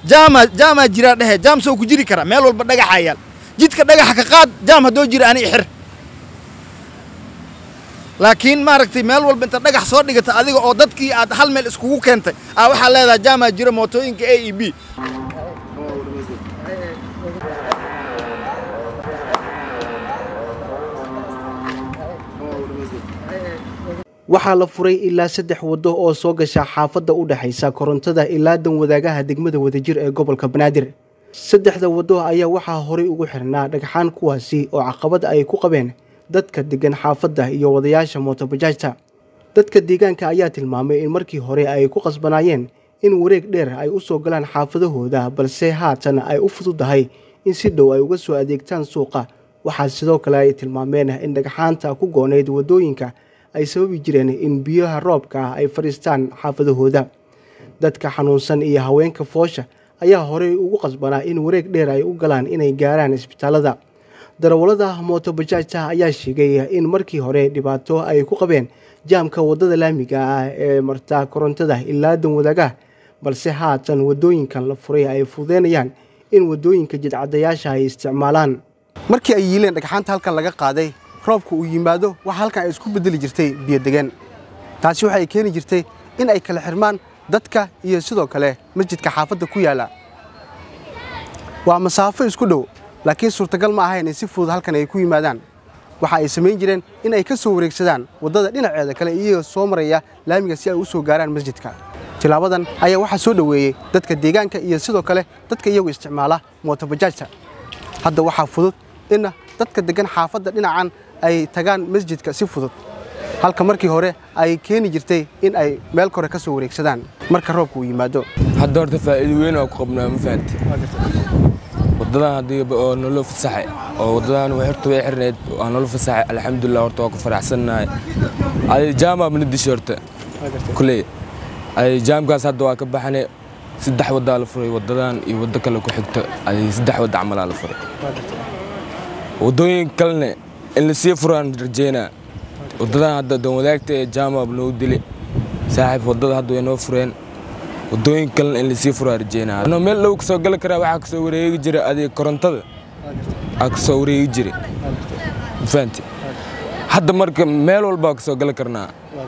jaama jaamaa jiraa dhehe jaam soo ku jiri kara meel walba dhagaxa yaal jidka dhagaxa ka qaad jaam haddoo jira ani ixir laakiin maaragtay meel walba inta dhagax soo dhigata adiga oo dadkii aad hal meel iskugu keentay aa waxaa leedahay jaamaa jira mootooyinka a e b waxaa la furay ilaa saddex waddo oo soo gasha xaafadda u dhexaysa korontada ilaa dan wadaagaha degmada wadajir ee gobolka banaadir saddexda waddo ayaa waxaa horay ugu xirnaa dhagxaan kuwaasi oo caqabad ay ku qabeen dadka degan xaafadda iyo wadayaasha mootobajaajta dadka deegaanka ayaa tilmaamay in markii hore ay ku qasbanaayeen in wareeg dheer ay u soo galaan xaafadahooda balse haatan ay u fududahay in si dhow ay uga soo adeegtaan suuqa waxaa sidoo kale ay tilmaameen in dhagxaanta ku goonayd waddooyinka ay sababi jireen in biyaha roobka ah ay fadhiistaan xaafadahooda dadka xanuunsan iyo haweenka foosha ayaa horey ugu qasbanaa in wareeg dheer ay u galaan inay gaaraan isbitaalada darawallada mootobajaajta ayaa sheegay in markii hore dhibaato ay ku qabeen jaamka waddada laamiga ah ee marta korontada ilaa dan wadaagaha balse haatan waddooyinkan la furay ay fududeynayaan in waddooyinka jidcadayaasha ay isticmaalaan markii ay yiileen dhagxaanta halkan laga qaaday roobka uu yimaado waxa halkan ay isku bedeli jirtay biyodegaan taasi waxay keeni jirtay in ay kala xirmaan dadka iyo sidoo kale masjidka xaafadda ku yaalla waa masaafo isku dhow laakiin suurtagal ma ahayn in si fudud halkan ay ku yimaadaan waxa ay samayn jireen in ay ka soo wareegsadaan waddada dhinaceeda kale iyagoo soo maraya laamiga si ay u soo gaaraan masjidka tilaabadan ayaa waxaa soo dhoweeyey dadka deegaanka iyo sidoo kale dadka iyagu isticmaala mootobajaajta hadda waxaa fudud in dadka degan xaafadda dhinacan ay tagaan masjidka si fudud halka markii hore ay keeni jirtay in ay meel kore ka soo wareegsadaan marka roobka uu yimaado hadda horta faa'iido weyn oo ku qabnaa ma fahanti waddadan haddii oo nolol fasaxay oo waddadan way horta way xirneed waa nolol fasaxay alxamdulilah horta waa ku faraxsannahay adi jaama mana dishay horta kuley adi jaamkaas hadda waa ka baxane saddex waddaa la furay waddadan iyo waddo kale ku xigto adi saddex wadda camalaa la furay waddooyin kalene in la sii furaan rajeynaa waddadan hadda dan wadaagta ee jaamab noo dili saaxiib waddada hadda way noo fureen waddooyin kalena in lasii furaa rajeynaa ano meel dhow kasoo gali karaa waxaa kasoo wareegi jira adiga korontada aa kasoo wareegi jira mafahanti hadda marka meel walbaa kasoo gali karnaa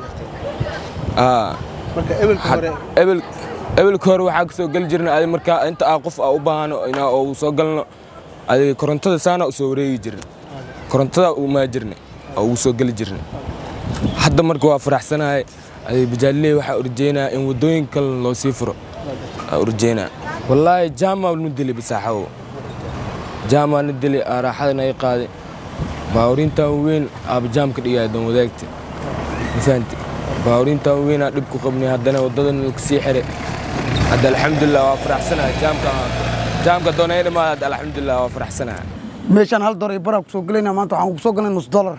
ebel ebelka hore waxaa kasoo gali jirna adi markaa inta aa qof aa u baahano inaa oo soo galno adiga korontada saana usoo wareegi jirin korontada umaa jirna oo ugu soo geli jirna hadda marka waa faraxsanahay adiga bajaalley waxaa urjeynaa in waddooyin kale loo sii furo aa urjeynaa wallaahi jaamaa nu dili basaaxawo jaamaa na dili aa raaxada naga qaaday baawuriintan weyn aaba jaamka dhigaya dan wadaagta ma fahanti baawuriintan weynaa dhib ku qabnay haddana waddadan kasii xiray hadda alxamdulilah waa faraxsanahay jaamka jaamka doonay dhamaad hadda alxamdulilah waa faraxsanahay meeshaan hal dolar baraa kusoo gelayna maanta waxaan kusoo galnay nus dolar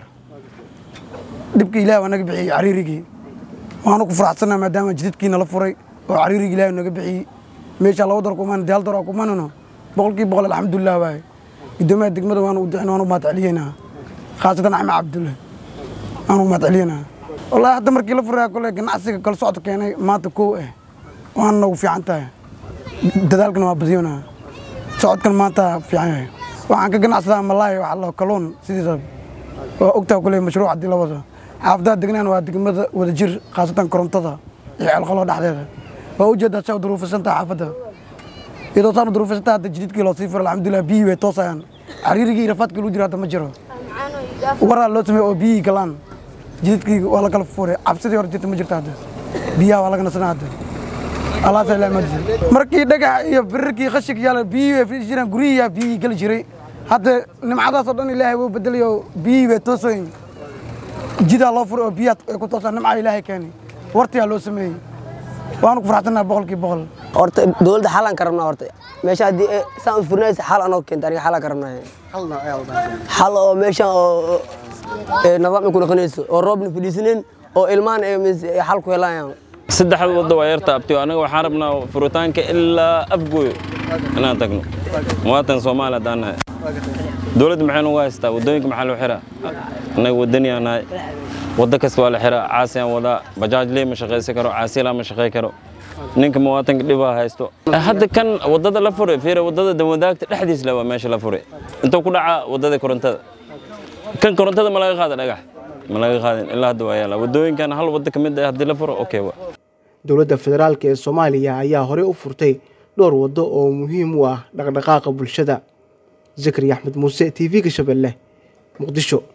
dhibka ilaah waa naga bixiyey cariirigii waanu ku faraxsannaha maadaama jidadkii nala furay oo cariirigii ilaah naga bixiyey meeshaan laba dolar kumaan dee hal dolar kumanano boqolkii boqol alxamdulilah waaye guddoomiyaha degmada waanu u dicin waanu u mahadceliyeynaa khaasatan axmed cabdulle waanu u mahadceliyeynaa wallaahi hadda markii la furaa kole ganacsiga kala socod keenay maanta kow ah waana nagu fiican tahay dadaalkana waa badiyonaa socodkan maanta fiican yahay waxaan ka ganacsadaa malaay waxa la kaluun sidiisa waa ogtaa kule mashruuc haddii la wado xaafadaha degnaan waa degmada wadajir khaasatan korontada iyo ceelqalo dhexdeeda waa ujeedaa saa duruufisantaha xaafadda iyadoo saan duruufisantaha hadda jididkii loo sii furo alxamdulilah biyihii way toosayaan cariirigii iyo rafaadkii lagu jiro hadda ma jiro waraa loo sameeye oo biyihii galaan jididkii waa la kala furay cabsidii hore jirta ma jirta hadda biyaha waa laga nasanaa hadda alaasa ilaa madisa markii dhagax iyo birirkii qashig yaala biyihii way fii jiraan guryihiyaa biyihii geli jiray hadda nimcadaas oo dhan ilaahay wuu bedelay oo biyihii way toosayin jidaa loo furay oo biyaha ay ku toosaan nimcaa ilaahay keeni wartiyaa loo sameeyey waanu ku faraxsannaha boqolkii boqol horta dowladda xalaan ka rabnaa horta meesha haddii saan u furnaysa xal anoo keenta aniga xalaan ka rabnaa xal oo meeshan oo nidaam ku noqonayso oo roobna fadhiisanin oo ilmaan xal ku helayaan saddexda wadda waa yarta abtiyo anaga waxaan rabnaa furitaanka ilaa afgooyo inaan tagno muwaatan soomaali haddaan nahay dowladda maxay nagu haystaa waddooyinka maxaa loo xiraa annaga waddaniyaa nahay waddo kasta waa la xiraa caasiyaan wadaa bajaaj lee ma shaqaysan karo caasiyalaa ma shaqay karo ninka muwaatanka dhibaa haysto hadda kan wadada la furay fiira wadada danwadaagta dhexdiis le waa meesha la furay intuu ku dhacaa wadada korontada kan korontada ma laga qaada dhagax ma laga qaadin ilaa hadda waa yaala wadooyinkan hal wado ka mid ah haddii la furo okay wa dowladda federaalk ee soomaaliya ayaa horey u furtay dhowr waddo oo muhiim u ah dhaqdhaqaaqa bulshada zakari axmed muuse t v-ga shabeelle muqdisho